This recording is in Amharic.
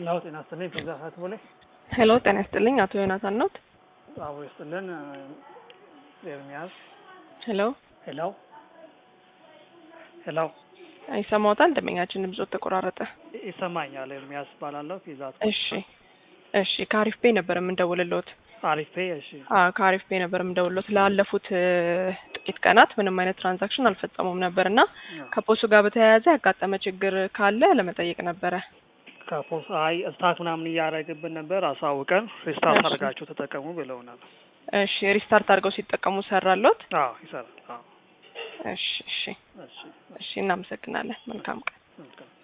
ያው ጤና ይስጥልኝ ፒዛ ሀት ቦሌ ሄሎ ጤና ይስጥልኝ አቶ ዮናታን ኖት? አቦ ይስጥልን ኤርሚያስ ሄሎ ሄሎ ሄሎ ይሰማዎታል? ደንበኛችን ድምጾት ተቆራረጠ። ይሰማኛል። ኤርሚያስ እባላለሁ። ፒዛ ሀት እሺ እሺ ከአሪፍ ፔ ነበር የምንደውልልዎት። አሪፍ ፔ እሺ አዎ ከአሪፍ ፔ ነበር የምንደውልልዎት። ላለፉት እ ጥቂት ቀናት ምንም አይነት ትራንዛክሽን አልፈጸሙም ነበር እና ከፖሱ ጋር በተያያዘ ያጋጠመ ችግር ካለ ለመጠየቅ ነበረ። ከፖስ አይ ስታክ ምናምን እያደረግብን ነበር። አሳውቀን ሪስታርት እሺ። አድርጋችሁ ተጠቀሙ ብለውናል። እሺ ሪስታርት አድርገው ሲጠቀሙ ሰራሎት? አዎ ይሰራል። አዎ እሺ እሺ እሺ እሺ እናመሰግናለን። መልካም ቀን። መልካም